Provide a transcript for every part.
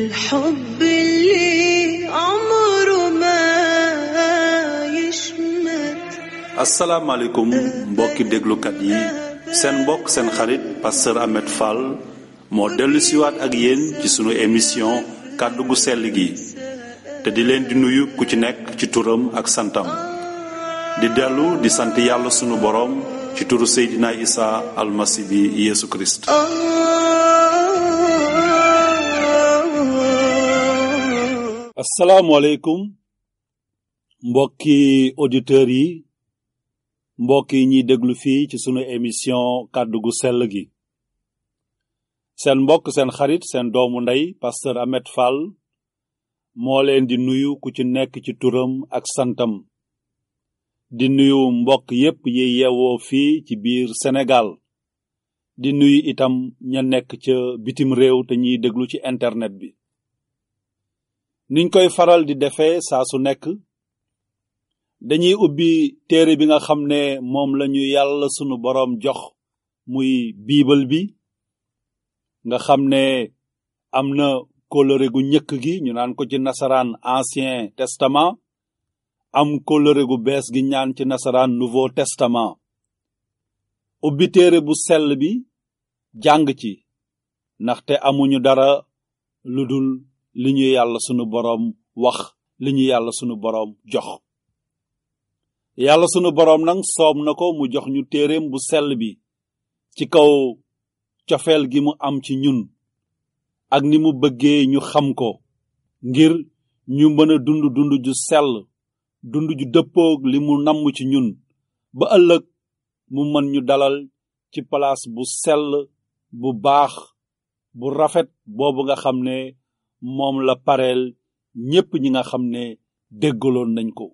الحب اللي عمره ما يشمت asalaamaaleykum mbokki déglukat yi seen mbokk seen xarit pasteur Ahmed Fall moo dellu siwaat ak yéen ci sunu émission kàddu gu sell gi te di leen di nuyu ku ci nekk ci turam ak santam di dellu di sant yàlla sunu boroom ci turu Seydina Isa almasi bi Yeesu Kirist آه asalaamaaleykum mbokki auditeurs yi mbokk yi ñuy déglu fii ci sunu émission kàddu gu sell gi seen mbokk seen xarit seen doomu ndey pasteur Ahmed Fall moo leen di nuyu ku ci nekk ci turam ak santam di nuyu mbokk yépp yi yeewoo fii ci biir Sénégal di nuyu itam ña nekk ca bitim réew te ñuy déglu ci internet bi niñ koy faral di defee saa su nekk dañuy ubbi téere bi nga xam ne moom lañu yàlla sunu boroom jox muy biibal bi nga xam ne am na kóllëre gu njëkk gi ñu naan ko ci nasaraan ancien testament am kóllëre gu bees gi ñaan ci nasaraan nouveau testament ubbi téere bu sell bi jàng ci ndaxte amuñu dara lu dul li ñu yàlla sunu boroom wax li ñu yàlla sunu boroom jox yàlla sunu boroom nag soob na ko mu jox ñu téereem bu sell bi ci kaw cofeel gi mu am ci ñun ak ni mu bëggee ñu xam ko ngir ñu mën a dund dund ju sell dund ju dëppoog li mu namm ci ñun ba ëllëg mu mën ñu dalal ci palaas bu sell bu baax bu rafet boobu nga xam ne moom la pareel ñépp ñi nga xam ne déggaloon nañ ko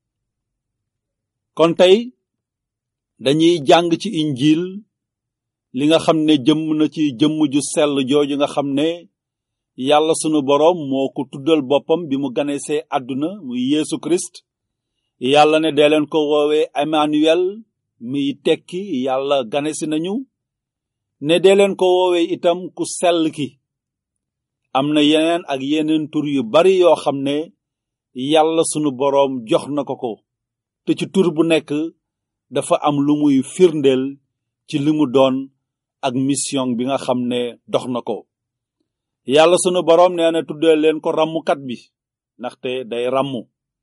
kon tey dañuy jàng ci injil li nga xam ne jëmm na ci jëmm ju sell jooju nga xam ne yàlla sunu boroom moo ko tuddal boppam bi mu ganesee àdduna muy Yeesu Kirist yàlla ne dee leen ko woowee Emmanuel muy tekki yàlla ganesi nañu ne dee leen ko woowee itam ku sell ki am na yeneen ak yeneen tur yu bari yoo xam ne yàlla sunu boroom jox na ko ko te ci tur bu nekk dafa am lu muy firndeel ci li mu doon ak mission bi nga xam ne dox na ko yàlla sunu boroom nee na tuddee leen ko rammukat bi ndaxte day rammu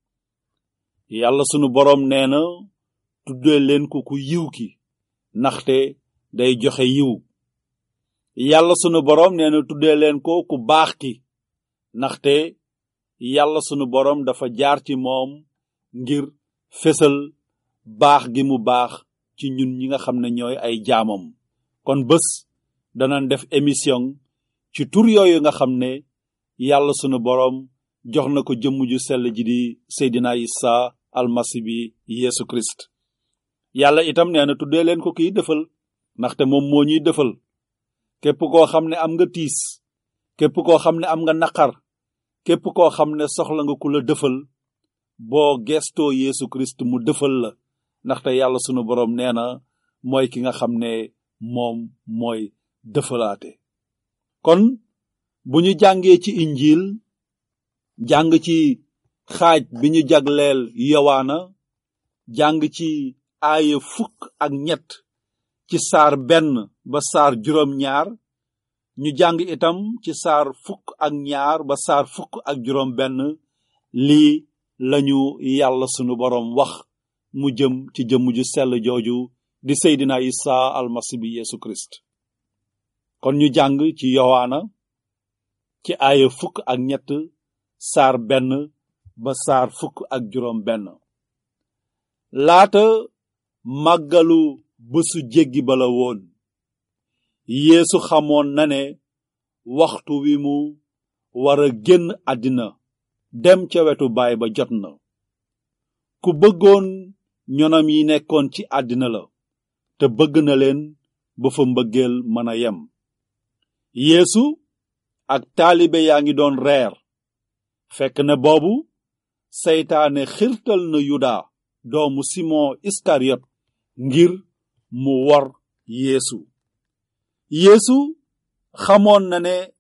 yàlla sunu boroom nee na tuddee leen ko ku yiw ki ndaxte day joxe yiw yàlla sunu boroom nee na tuddee leen ko ku baax ki ndaxte yàlla sunu boroom dafa jaar ci moom ngir fésal baax gi mu baax ci ñun ñi nga xam ne ñooy ay jaamam kon bés danañ def émission ci tur yooyu nga xam ne yàlla sunu boroom jox na ko jëmm ju sell ji di Seydina Isa almasi bi Yeesu Kirist yàlla itam nee na tuddee leen ko kiy defal ndaxte moom moo ñuy defal képp koo xam ne am nga tiis képp koo xam ne am nga naqar képp koo xam ne soxla nga ku la defal boo gestoo Yeesu Kirist mu defal la ndaxte yàlla sunu boroom nee na mooy ki nga xam ne moom mooy defalaate kon bu ñu jàngee ci injil jàng ci xaaj bi ñu jagleel yowaana jàng ci aaya fukk ak ñett ci saar benn ba saar juróom ñaar ñu jàng itam ci saar fukk ak ñaar ba saar fukk ak juróom benn lii lañu yàlla sunu boroom wax mu jëm ci jëmm ju sell jooju di Seydina Isa almasi bi Yeesu Kirist kon ñu jàng ci yowaana ci aaya fukk ak ñett saar benn ba saar fukk ak juróom benn laata màggalu bésu jéggi bala woon Yeesu xamoon na ne waxtu wi mu wara génn àddina dem ca wetu baay ba jot na ku bëggoon ñonam yi nekkoon ci àddina la te bëgg na leen ba fa mbëggeel mën a yem Yeesu ak taalibe yaa ngi doon reer fekk na boobu seytaane xirtal na yuda doomu simon iskariot ngir mu wor yeesu yeesu xamoon na ne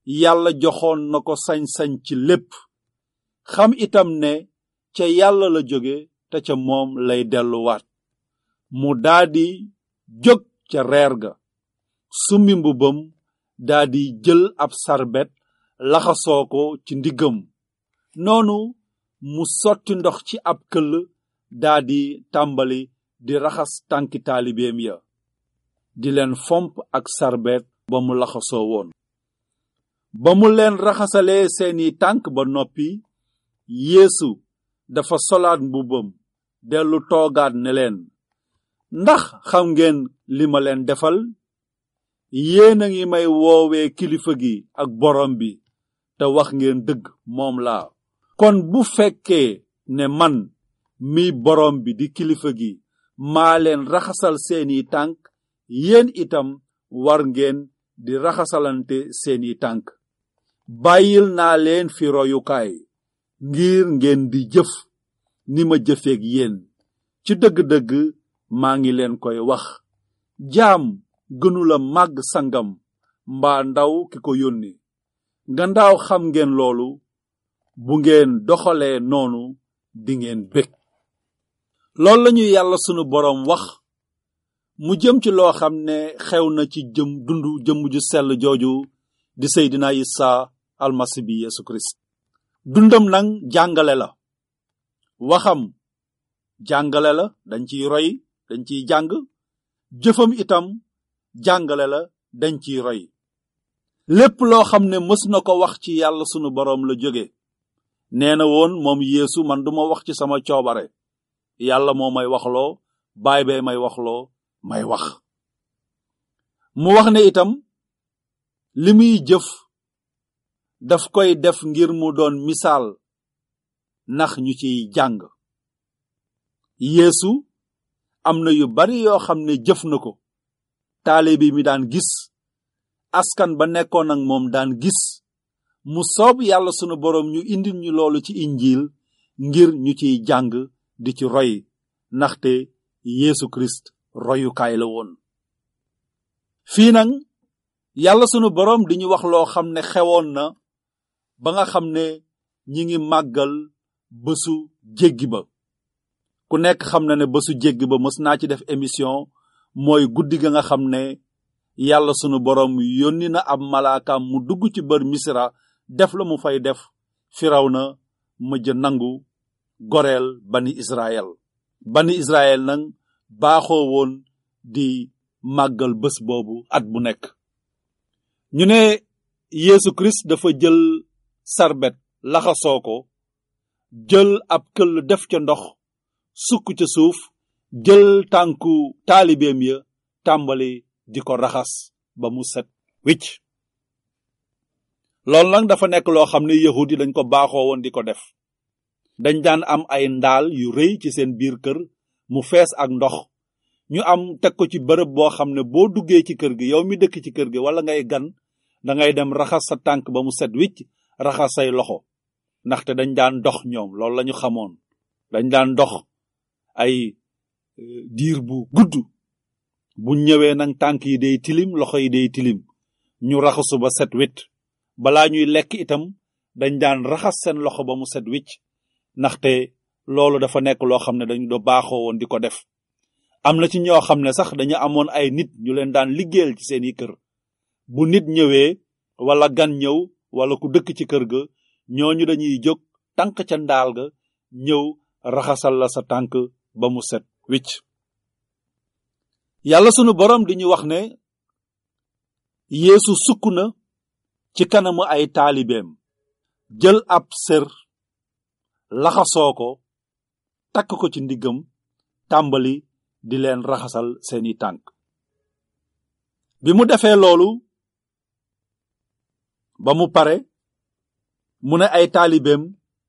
yàlla joxoon na ko sañ-sañ ci lépp xam itam ne ca yàlla la jóge te ca moom lay delluwaat mu daadi jóg ca reer ga summi mbubbam daadi jël ab sarbet laxasoo ko ci ndiggam noonu mu sotti ndox ci ab këll daadi tàmbali di raxas tànki taalibeem ya di leen fomp ak sarbet ba mu laxasoo woon ba mu leen raxasalee seeni tànk ba noppi yeesu dafa solaat mbubbam dellu toogaat ne leen ndax xam ngeen li ma leen defal yéen a ngi may woowee kilifa gi ak borom bi te wax ngeen dëgg moom laa kon bu fekkee ne man mi borom bi di kilifa gi maa leen raxasal seeni tànk yéen itam war ngeen di raxasalante seeni tànk bàyyil naa leen fi royukaay ngir ngeen di jëf ni ma jëfeeg yéen ci dëgg-dëgg maa ngi leen koy wax jaam gënula màgg sangam mbaa ndaw ki ko yónni ngandaaw xam ngeen loolu bu ngeen doxalee noonu dingeen bég loolu lañu yàlla sunu boroom wax mu jëm ci loo xam ne xew na ci jëm dundu jëmm ju sell jooju di seydina isa almasi bi yesu kirist dundam nag jàngale la waxam jàngale la dañ ciy roy dañ ciy jàng jëfam itam jàngale la dañ ciy roy lépp loo xam ne mës na ko wax ci yàlla sunu boroom la jóge nee na woon moom yeesu man duma wax ci sama coobare yàlla moo may waxloo baay bee may waxloo may wax mu wax ne itam li muy jëf daf koy def ngir mu doon misaal ndax ñu ciy jàng yeesu am na yu bari yoo xam ne jëf na ko taalibe mi daan gis askan ba nekkoon ak moom daan gis mu soob yàlla sunu boroom ñu indil ñu loolu ci injiil ngir ñu ciy jàng di ci roy ndaxte Yeesu Kirist royukaay la woon fii nag yàlla sunu boroom di ñu wax loo xam ne xewoon na ba nga xam ne ñi ngi màggal bésu jéggi ba ku nekk xam na ne bésu jéggi ba mës naa ci def émission mooy guddi ga nga xam ne yàlla sunu boroom yónni na ab malaakaam mu dugg ci bër misra def la mu fay def firaw na mëjj nangu goreel bani israel bani israel nag baaxoo woon di màggal bés boobu at bu nekk ñu ne Yeesu Kirist dafa jël sarbet laxasoo ko jël ab këll def ca ndox sukk ca suuf jël tànku taalibeem ya tàmbali di ko raxas ba mu set wicc loolu nag dafa nekk loo xam ne yahud yi dañ ko baaxoo woon di ko def dañ daan am ay ndaal yu rëy ci seen biir kër mu fees ak ndox ñu am teg ko ci bërëb boo xam ne boo duggee ci kër gi yow mi dëkk ci kër gi wala ngay gan dangay dem raxas sa tànk ba mu set wicc raxas say loxo ndaxte dañ daan dox ñoom loolu lañu xamoon dañ daan dox ay diir bu gudd bu ñëwee nag tànk yi day tilim loxo yi day tilim ñu raxasu ba set wicc balaa ñuy lekk itam dañ daan raxas seen loxo ba mu set wicc ndaxte loolu dafa nekk loo xam ne dañu do baaxoo woon di ko def am na ci ñoo xam ne sax dañu amoon ay nit ñu leen daan liggéeyal ci seeni kër bu nit ñëwee wala gan ñëw wala ku dëkk ci kër ga ñooñu dañuy jóg tànk ca ndaal ga ñëw raxasal la sa tànk ba mu set wicc yàlla sunu boroom di ñu wax ne yeesu sukk na ci kanamu ay taalibeem jël ab sër laxasoo ko takk ko ci ndiggam tàmbali di leen raxasal seeni tànk bi mu defee loolu ba mu pare mu ne ay taalibeem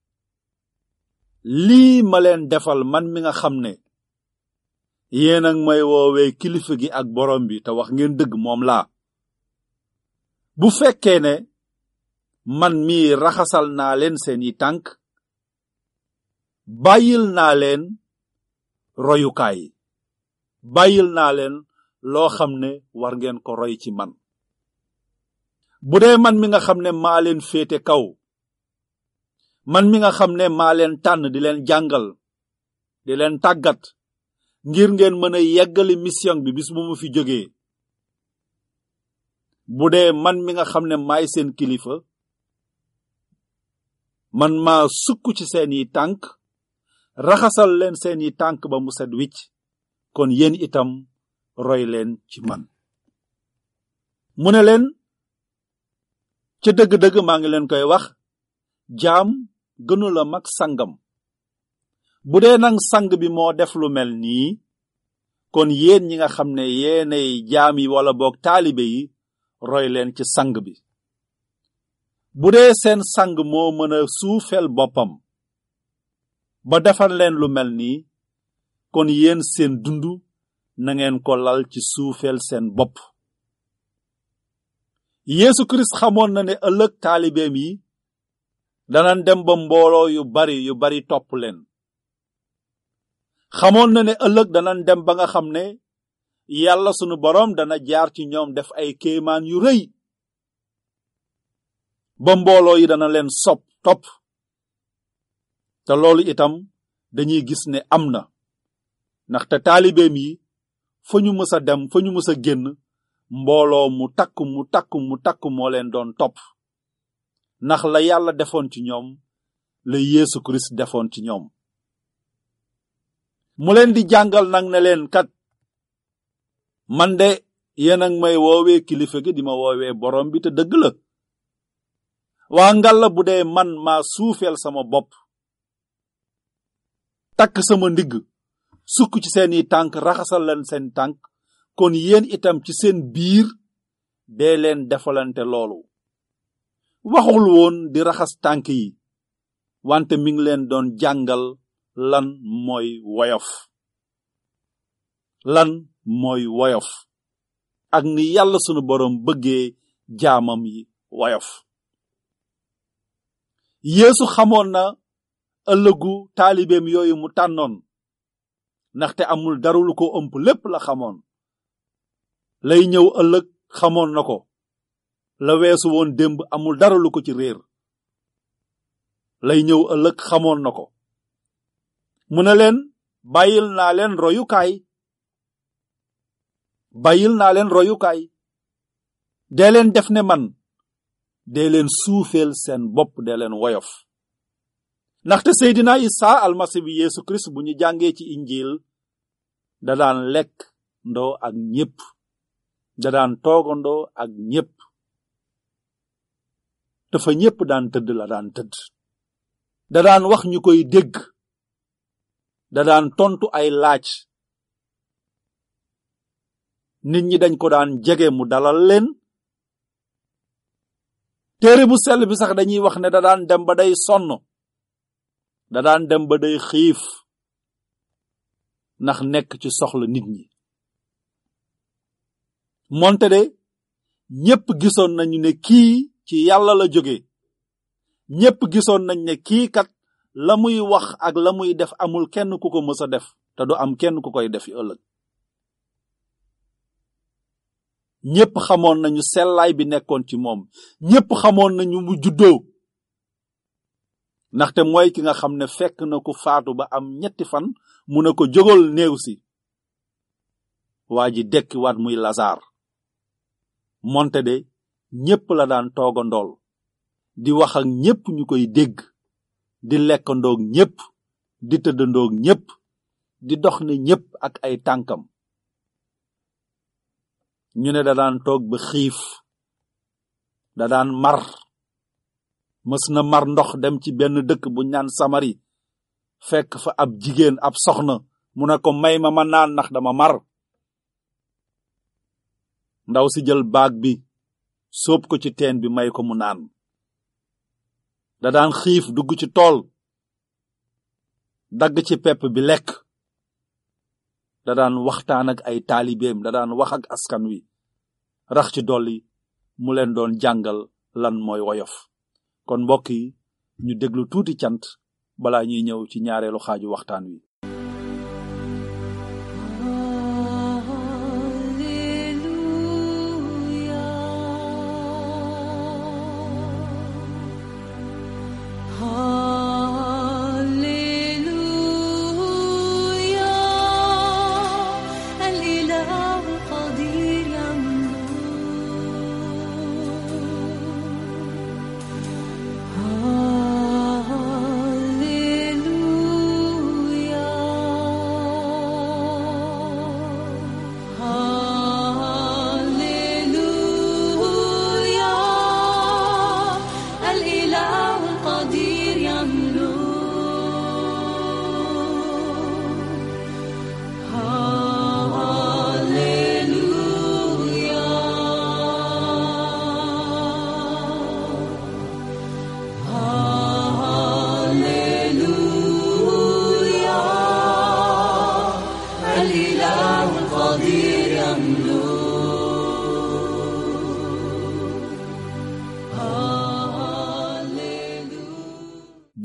lii ma leen defal man mi nga xam ne yéen ak may woowee kilifa gi ak borom bi te wax ngeen dëgg moom laa bu fekkee ne man mii raxasal naa leen seeni tànk bàyyil naa leen royukaay bàyyil naa leen loo xam ne war ngeen ko roy ci man bu dee man mi nga xam ne maa leen féete kaw man mi nga xam ne maa leen tànn di leen jàngal di leen tàggat ngir ngeen mën a yeggali mission bi bis bu mu fi jógee bu dee man mi nga xam ne maay seen kilifa man maa sukk ci seeni tànk raxasal leen seeni tànk ba mu set wicc kon yéen itam roy leen ci man mu ne leen ca dëgg-dëgg maa ngi leen koy wax jaam gënula mag sangam bu dee nag sang bi moo def lu mel nii kon yéen ñi nga xam ne yéenay jaam yi wala boog taalibe yi roy leen ci sang bi bu dee seen sang moo mën a suufeel boppam ba defal leen lu mel nii kon yéen seen dund na ngeen ko lal ci suufeel seen bopp Yeesu Kirist xamoon na ne ëllëg taalibeem yi danan dem ba mbooloo yu bari yu bari topp leen xamoon na ne ëllëg danan dem ba nga xam ne yàlla sunu boroom dana jaar ci ñoom def ay kéemaan yu rëy ba mbooloo yi dana leen sopp topp te loolu itam dañuy gis ne am na ndaxte taalibeem yi fa ñu mës a dem fa ñu mës a génn mbooloo mu takk mu takk mu takk moo leen doon topp ndax la yàlla defoon ci ñoom la Yeesu Kirist defoon ci ñoom mu leen di jàngal nag ne leen kat man de yéen ak may woowee kilifa gi di ma woowee borom bi te dëgg la waa ngalla bu dee man maa suufeel sama bopp takk sama ndigg sukk ci seeni tànk raxasal leen seen tànk kon yéen itam ci seen biir dee leen defalante loolu waxul woon di raxas tànk yi wante mi ngi leen doon jàngal lan mooy woyof lan mooy woyof ak ni yàlla sunu boroom bëggee jaamam yi woyof Yeesu xamoon na ëllëgu taalibeem yooyu mu tànnoon ndaxte amul dara lu ko ëmp lépp la xamoon lay ñëw ëllëg xamoon na ko la weesu woon démb amul dara lu ko ci réer lay ñëw ëllëg xamoon na ko mu ne leen bàyyil naa leen royukaay bàyyil naa leen royukaay dee leen def ne man dee leen suufeel seen bopp dee leen woyof ndaxte Seydina Isa almasi bi Yeesu Kirist bu ñu jàngee ci injil da daan lekk ndoo ak ñépp da daan toogandoo ak ñépp te fa ñépp daan tëdd la daan tëdd da daan wax ñu koy dégg da daan tontu ay laaj nit ñi dañ ko daan jege mu dalal leen téere bu sell bi sax dañuy wax ne da daan dem ba day sonn da daan dem ba day xiif ndax nekk ci soxla nit ñi moonte de ñépp gisoon nañu ne kii ci yàlla la jóge ñépp gisoon nañ ne kii kat la muy wax ak la muy def amul kenn ku ko mës a def te du am kenn ku koy def yi ëllëg ñépp xamoon nañu sellaay bi nekkoon ci moom ñépp xamoon nañu mu juddoo ndaxte mooy ki nga xam ne fekk na ko faatu ba am ñetti fan mu ne ko jógal néew si waa ji dekki waat muy lazar monte de ñépp la daan toogandool di wax ak ñépp ñu koy dégg di lekkandoog ñépp di tëddandoog ñépp di dox ne ñépp ak ay tànkam ñu ne da daan toog ba xiif da daan mar mës na mar ndox dem ci benn dëkk bu ñaan samari fekk fa ab jigéen ab soxna mu ne ko may ma ma naan ndax dama mar ndaw si jël baag bi sóob ko ci teen bi may ko mu naan da daan xiif dugg ci tool dagg ci pepp bi lekk da daan waxtaan ak ay taalibeem da daan wax ak askan wi rax ci dolli mu leen doon jàngal lan mooy woyof kon mbokk yi ñu déglu tuuti cant balaa ñuy ñëw ci ñaareelu xaaju waxtaan wi Alleluia.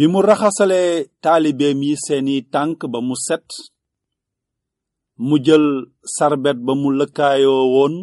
bi mu raxasalee taalibeem yi seeni tànk ba mu set mu jël sarbet ba mu lëkkaayoo woon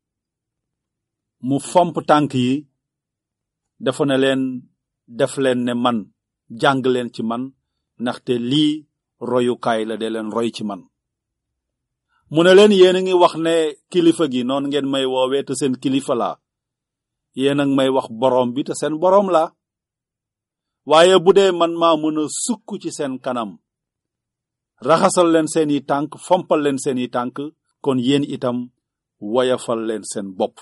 mu fomp tànk yi dafa ne leen def leen ne man jàng leen ci man ndaxte lii royukaay la de leen roy ci man mu ne leen yéen a ngi wax ne kilifa gi noonu ngeen may woowee te seen kilifa laa yéen a ngi may wax boroom bi te seen boroom laa waaye bu dee man maa mën a sukk ci seen kanam raxasal leen seeni tànk fompal leen seeni tànk kon yéen itam woyafal leen seen bopp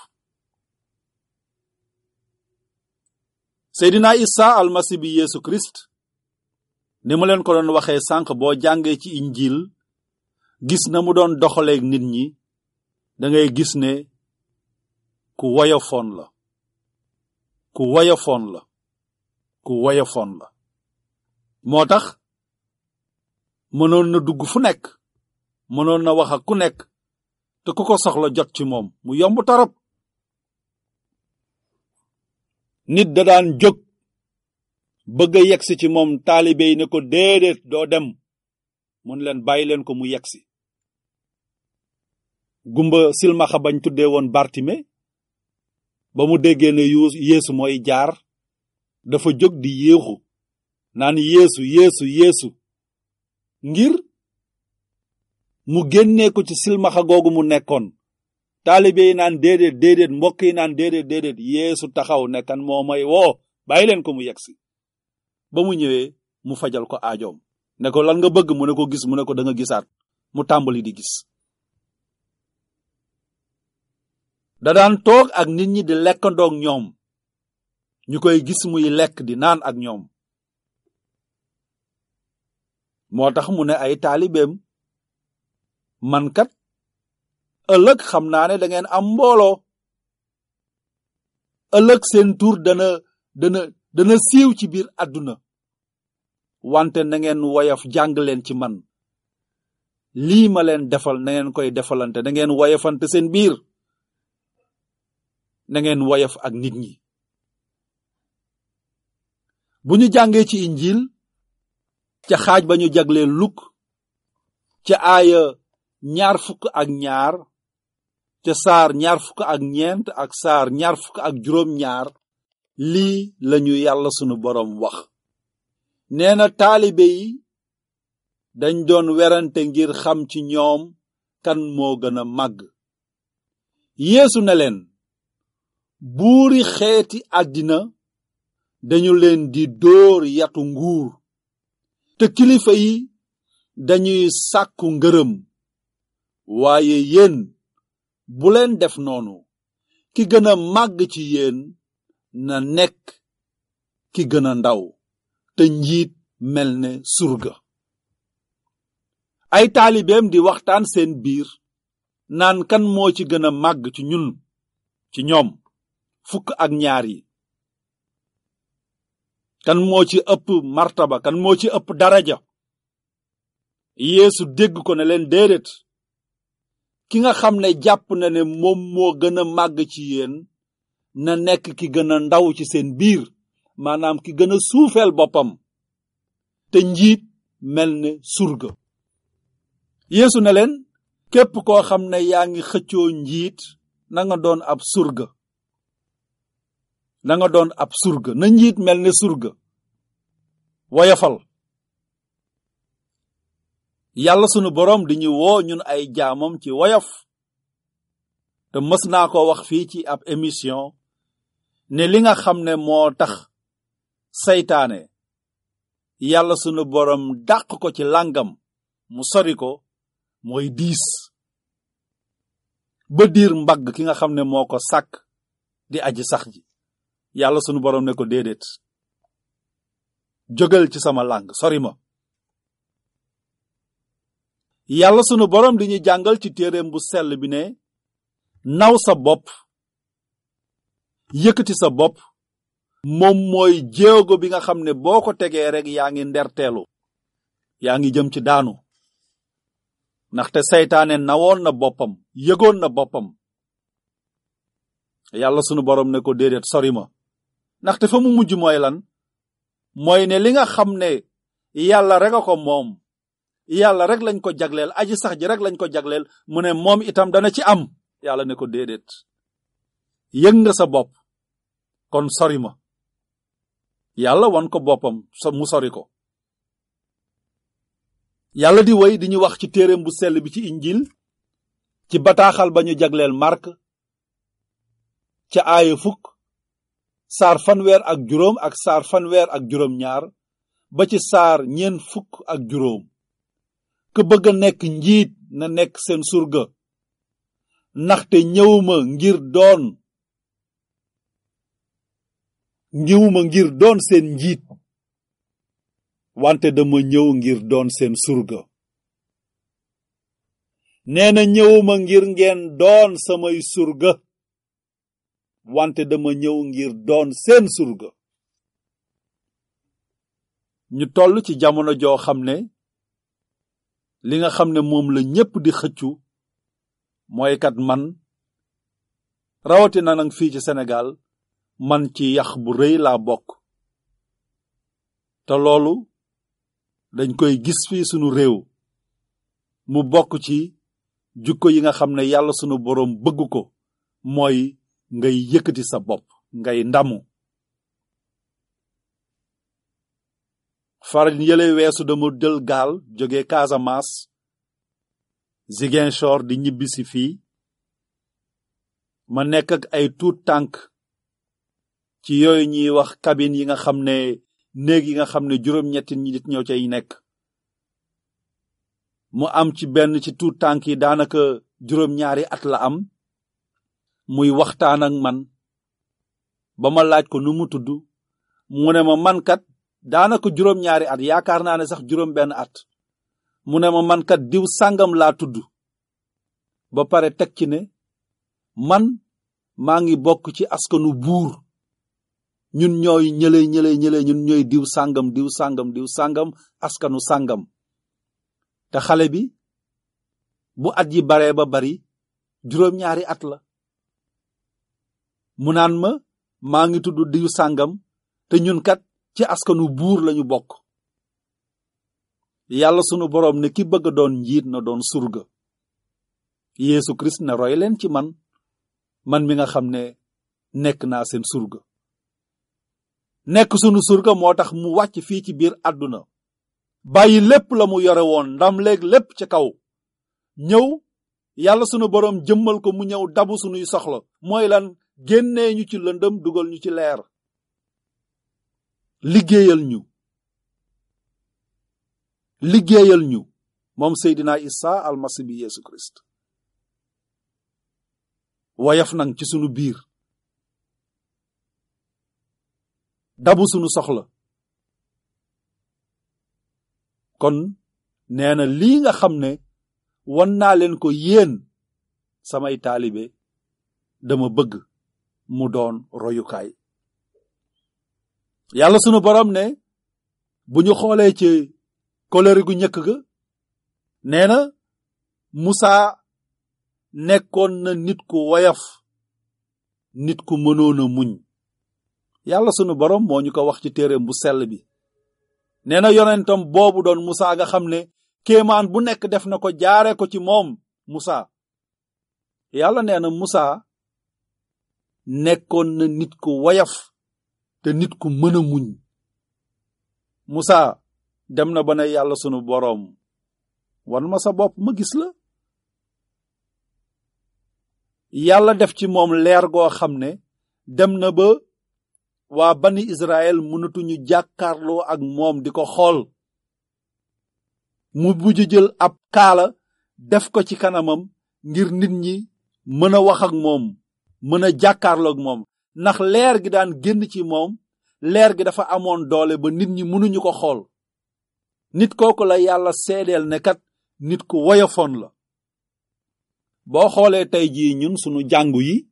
seydina isa almasi bi yeesu kirist ni mu leen ko doon waxee sànq boo jàngee ci injil gis na mu doon doxaleeg nit ñi dangay gis ne ku woyofoon la ku woyofoon la ku woyofoon la moo tax mënoon na dugg fu nekk mënoon na wax ak ku nekk te ku ko soxla jot ci moom mu yomb torop nit da daan jóg bëgg a yegsi ci moom taalibe yi ne ko déedéet doo dem mun leen bàyyi leen ko mu yegsi gumba silmaxa bañ tuddee woon Bartime ba mu déggee ne yu yeesu mooy jaar dafa jóg di yéexu naan yeesu yeesu yeesu ngir mu génnee ko ci silmaxa googu mu nekkoon taalibe yi naan déedéet déedéet mbokk yi naan déedéet déedéet yeesu taxaw ne kan moo may woo bàyyi leen ko mu yegsi ba mu ñëwee mu fajal ko aajoom ne ko lan nga bëgg mu ne ko gis mu ne ko da nga gisaat mu tàmbali di gis da daan toog ak nit ñi di lekkandoog ñoom ñu koy gis muy lekk di naan ak ñoom moo tax mu ne ay taalibeem man kat ëllëg xam naa ne da ngeen am mbooloo ëllëg seen tur dana dana dana siiw ci biir àdduna wante na ngeen woyof jàng leen ci man lii ma leen defal na ngeen koy defalante na ngeen woyofante seen biir na ngeen woyof ak nit ñi bu ñu jàngee ci injil ca xaaj ba ñu jaglee luk ca aaya ñaar fukk ak ñaar ca saar ñaar fukk ak ñeent ak saar ñaar fukk ak juróom ñaar lii lañu yàlla sunu boroom wax nee na taalibe yi dañ doon werante ngir xam ci ñoom kan moo gën a màgg yeesu ne leen buuri xeeti àddina dañu leen di dóor yatu nguur te kilifa yi dañuy sàkku ngërëm waaye yéen bu leen def noonu ki gën a màgg ci yéen na nekk ki gën a ndaw te njiit mel ne surga ay taalibeem di waxtaan seen biir naan kan moo ci gën a màgg ci ñun ci ñoom fukk ak ñaar yi kan moo ci ëpp martaba kan moo ci ëpp daraja yeesu dégg ko ne leen déedéet ki nga xam ne jàpp na ne moom moo gën a màgg ci yéen na nekk ki gën a ndaw ci seen biir maanaam ki gën a suufeel boppam te njiit mel ne surga yeesu ne leen képp koo xam ne yaa ngi xëccoo njiit na nga doon ab surga na nga doon ab surga na njiit mel ne surga woyafal yàlla sunu boroom di ñu woo ñun ay jaamam ci woyof te mës naa ko wax fii ci ab émission ne li nga xam ne moo tax saytaane yàlla sunu boroom dàq ko ci làngam mu sori ko mooy diis ba diir mbagg ki nga xam ne moo ko sàkk di aji sax ji yàlla sunu boroom ne ko déedéet jógal ci sama làng sori ma yàlla sunu boroom di ñu jàngal ci téereem bu sell bi ne naw sa bopp yëkkati sa bopp moom mooy jéego bi nga xam ne boo ko tegee rek yaa ngi nderteelu yaa ngi jëm ci daanu ndaxte seytaane nawoon na boppam yëgoon na boppam yàlla sunu boroom ne ko déedéet sori ma ndaxte fa mu mujj mooy lan mooy ne li nga xam ne yàlla rek a ko moom yàlla rek lañ ko jagleel aji sax ji rek lañ ko jagleel mu ne moom itam dana ci am yàlla ne ko déedéet yëg nga sa bopp kon sori ma yàlla wan ko boppam so mu sori ko yàlla di woy di ñu wax ci téereem bu sell bi ci injil ci bataaxal ba ñu jagleel mark ca aaya fukk saar fanweer ak juróom ak saar fanweer ak juróom ñaar ba ci saar ñeen fukk ak juróom ku bëgg a nekk njiit na nekk seen surga ndaxte ñëwuma ngir doon ñëwuma ngir doon seen njiit wante dama ñëw ngir doon seen surga nee na ñëwuma ngir ngeen doon samay surga wante dama ñëw ngir doon seen surga ñu toll ci jamono joo xam ne li nga xam ne moom la ñépp di xëccu mooy kat man rawatina nag fii ci Sénégal man ci yax bu rëy laa bokk te loolu dañ koy gis fii sunu réew mu bokk ci jukko yi nga xam ne yàlla sunu boroom bëgg ko mooy ngay yëkkati sa bopp ngay ndamu faral yële weesu dama jël gaal jóge Casamance Ziguinchor di ñibbisi fii ma nekk ak ay tuut tànk ci yooyu ñuy wax cabine yi nga xam ne néeg yi nga xam ne juróom-ñetti nit ñoo cay nekk mu am ci benn ci tuut tànk yi daanaka juróom-ñaari at la am muy waxtaan ak man ba ma laaj ko nu mu tudd mu ne ma man kat daanaka juróom-ñaari at yaakaar naa ne sax juróom benn at mu ne ma man kat diw sàngam laa tudd ba pare teg ci ne man maa ngi bokk ci askanu buur ñun ñooy ñële ñële ñële ñun ñooy diw sàngam diw sàngam diw sàngam askanu sàngam te xale bi bu at yi baree ba bari juróom-ñaari at la mu naan ma maa ngi tudd diw sàngam te ñun kat ci askanu buur lañu bokk yàlla sunu boroom ne ki bëgg doon njiit na doon surga Yeesu Kirist ne roy leen ci man man mi nga xam ne nekk naa seen surga nekk sunu surga moo tax mu wàcc fii ci biir àdduna bàyyi lépp la mu yore woon ndam léeg lépp ca kaw ñëw yàlla sunu boroom jëmmal ko mu ñëw dabu sunuy soxla mooy lan génnee ñu ci lëndëm dugal ñu ci leer liggéeyal ñu liggéeyal ñu moom Seydina Isa almasi bi Yeesu Kirist woyof nag ci sunu biir dabu sunu soxla kon nee na lii nga xam ne won naa leen ko yéen samay taalibe dama bëgg mu doon royukaay yàlla sunu borom ne bu ñu xoolee ci kolëri gu njëkk ga nee na Musa nekkoon na nit ku woyof nit ku mënoon a muñ yàlla sunu borom moo ñu ko wax ci téereem bu sell bi nee na yonentam boobu doon Musa nga xam ne kéemaan bu nekk def na ko jaare ko ci moom Musa yàlla nee na Musa nekkoon na nit ku woyof te nit ku mën a muñ Musa dem na ba ne yàlla sunu boroom wan ma sa bopp ma gis la yàlla def ci moom leer goo xam ne dem na ba waa bani Israël mënatuñu jàkkaarloo ak moom di ko xool mu mujj jël ab kaala def ko ci kanamam ngir nit ñi mën a wax ak moom mën a jàkkaarloo ak moom ndax leer gi daan génn ci moom leer gi dafa amoon doole ba nit ñi mënuñu ko xool nit kooku la yàlla seedeel ne kat nit ku woyofoon la boo xoolee tey jii ñun sunu jàngu yi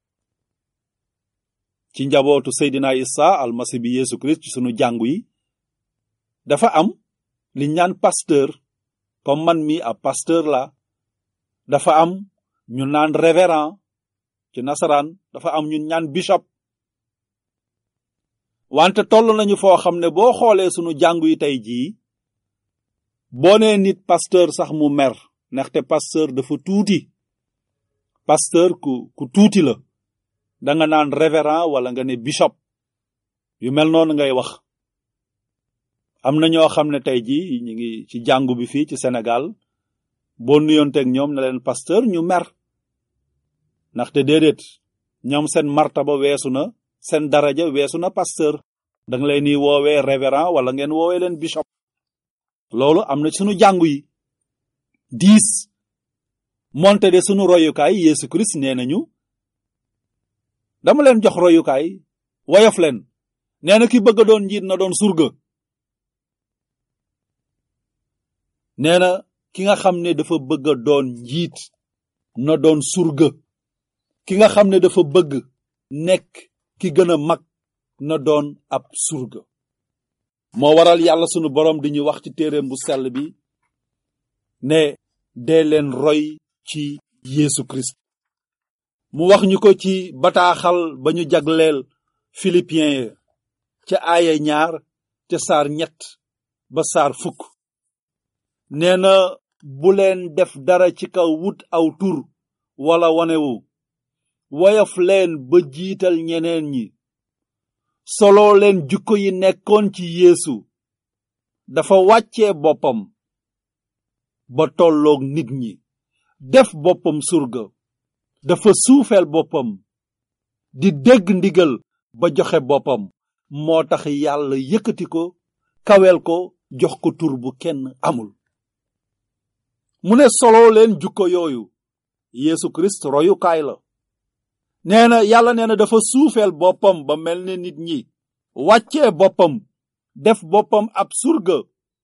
ci njabootu Seydina Isa almasi bi Yeesu Kirist ci sunu jàngu yi dafa am li ñaan pasteur comme man mi ab pasteur la dafa am ñu naan révérend ci nasaraan dafa am ñu ñaan bishop wante toll nañu foo xam ne boo xoolee sunu jàngu yi tey jii boo nee nit pasteur sax mu mer ndaxte pasteur dafa tuuti pasteur ku ku tuuti la danga naan révérend wala nga ne bishop yu mel noonu ngay wax am na ñoo xam ne tey jii ñu ngi ci jàngu bi fii ci Sénégal boo nuyonteeg ñoom ne leen pasteur ñu mer ndaxte déedéet ñoom seen martaba weesu na seen daraja weesu na pasteur da nga leen ni woowee révérend wala ngeen woowee leen bishop loolu am na sunu jàngu yi dix monte de sunu royukaay Yeesu Christ nee nañu dama leen jox royukaay woyof leen nee na ki bëgg a doon njiit na doon surga nee na ki nga xam ne dafa bëgg a doon njiit na doon surga ki nga xam ne dafa bëgg nekk ki gën a mag na doon ab surga moo waral yàlla sunu boroom di ñu wax ci téereem bu sell bi ne dee leen roy ci Yeesu Christ mu wax ñu ko ci bataaxal ba ñu jagleel philippiens ya ca aaya ñaar ca saar ñett ba saar fukk nee na bu leen def dara ci kaw wut aw tur wala wanewu woyof leen ba jiital ñeneen ñi soloo leen jukko yi nekkoon ci yeesu dafa wàccee boppam ba tolloog nit ñi def boppam surga dafa suufeel boppam di dégg ndigal ba joxe boppam moo tax yàlla yëkkati ko kawel ko jox ko tur bu kenn amul mu ne soloo leen jukko yooyu Yeesu Kirist royukaay la nee na yàlla nee na dafa suufeel boppam ba mel ne nit ñi wàccee boppam def boppam ab surga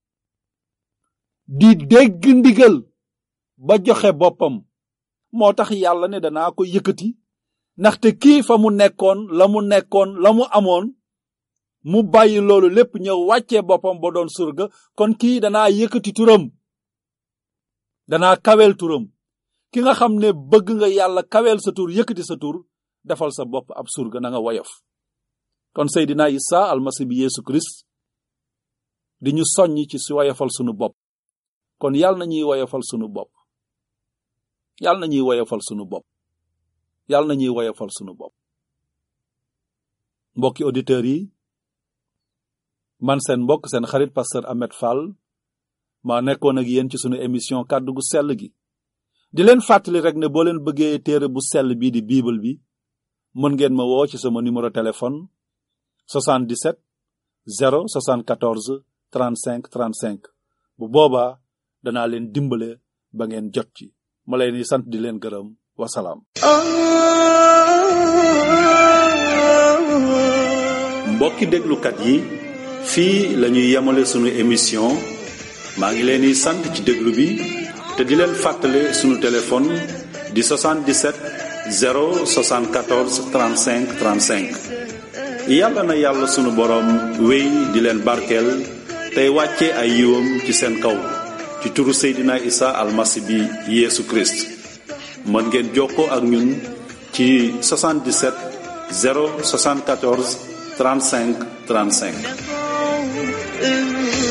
di dégg ndigal ba joxe boppam moo tax yàlla ne danaa ko yëkkati ndaxte kii fa mu nekkoon la mu nekkoon la mu amoon mu bàyyi loolu lépp ñëw wàccee boppam ba doon surga kon kii danaa yëkkati turam danaa kawel turam ki nga xam ne bëgg nga yàlla kawel sa tur yëkkati sa tur defal sa bopp ab surga na nga woyof kon Seydina Isa almasi bi Yeesu Kirist di ñu soññ ci si woyofal sunu bopp kon yàlla na ñuy woyofal sunu bopp yàlla na ñuy woyofal sunu bopp yàlla na ñuy woyofal sunu bopp mbokki auditeurs yi man seen mbokk seen xarit pasteur Ahmed Fall maa nekkoon ak yéen ci sunu émission kàddu gu sell gi di leen fàttali rek ne boo leen bëggee téere bu sell bii di bible bi mën ngeen ma woo ci sama numéro téléphone 77 0 74 35 35 bu boobaa danaa leen dimbale ba ngeen jot ci ma leen di sant di leen gërëm wasalaam. mbokki déglukat yi fii la ñuy yemale sunu émission maa ngi leen di sant ci déglu bi te di leen fàttale sunu téléphone di 77 074 35 35 yàlla na yàlla sunu boroom wéy di leen barkeel tey wàcce ay yiwam ci seen kaw ci turu Seydina Isa almasi bi Yeesu Christ mën ngeen jokkoo ak ñun ci 77 074 35 35